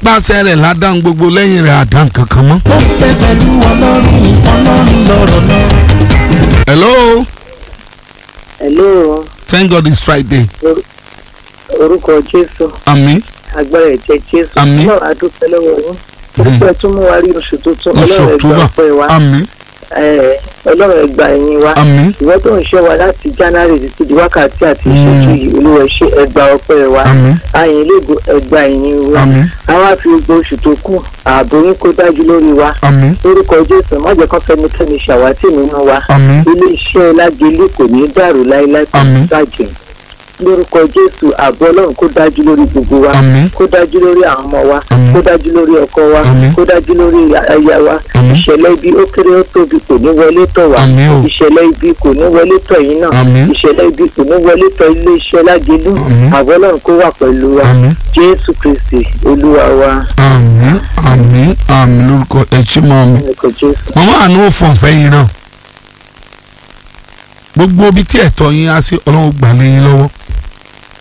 nípasẹ̀ rẹ̀ ládàá gbogbo lẹ́yìn rẹ̀ àdá kankan mọ́. ó fẹ́ pẹ̀lú ọlọ́run ọlọ́run lọ́rọ̀ náà. hello Hello, thank god it's friday orúkọ Jésù, àmín agbára ẹ̀jẹ̀ Jésù. Àmín. Ọlọ́run adúpẹ́ lọ́wọ́ yín. Orúkọ ẹ̀ tún mú wa rí oṣù tuntun. oṣù Ọlọ́run ẹgbà october ọpẹ́ wa. àmín Ẹ̀, Ọlọ́run ẹgbà ẹ̀yìn wa. àmín Ìwọ tó ń ṣọ́ wa láti January títí di wákàtí àti ìṣẹ́jú yìí, Olúwa ṣe ẹgbà ọpẹ́ wa. àmín Àyìn lébo ẹgbà ẹ̀yìn wa. àmín Àwa fi gbogbo oṣù tó kù, ààbò yín kó dájú lórí wa. àmín Orúkọ Jésù, má jẹ́ kán fẹ́nikẹ́ni ṣàwátì nínú wa. àmín Ilé-iṣẹ́ Lágelé kò ní dàrú láéláé kò ní Àmín. bàjẹ́. Lórúkọ Jésù, ààbò Ọlọ́run kó dájú lórí gbogbo wa. àmín kó dájú lórí àwọn ọmọ wa Àmín. kó dájú lórí ọkọ wa Àmín. kó dájú lórí aya wa Àmín. ìṣẹ̀lẹ̀ ibi ó kéré ó tóbi kò ní wọlé tọ̀ wá Àmín o. ìṣẹ̀lẹ̀ ibi kò ní wọlé tọ̀ yín náà Àmín. ìṣẹ̀lẹ̀ ibi kò ní wọlé tọ̀ iléeṣẹ́ lágẹ̀lú Àmín. àbọ̀ Ọlọ́run kó wà pẹ̀lú wa àmín Jésù Kristi Olúwa wa àmín àmín àmín lórúkọ ẹtí mọ́ mi. ẹ̀kọ́ Jésù. màmá àánú ò fọ̀n fẹ́ yín náà gbogbo ibi tí ẹ̀tọ́ yín á sí ọlọ́run gbà lé yín lọ́wọ́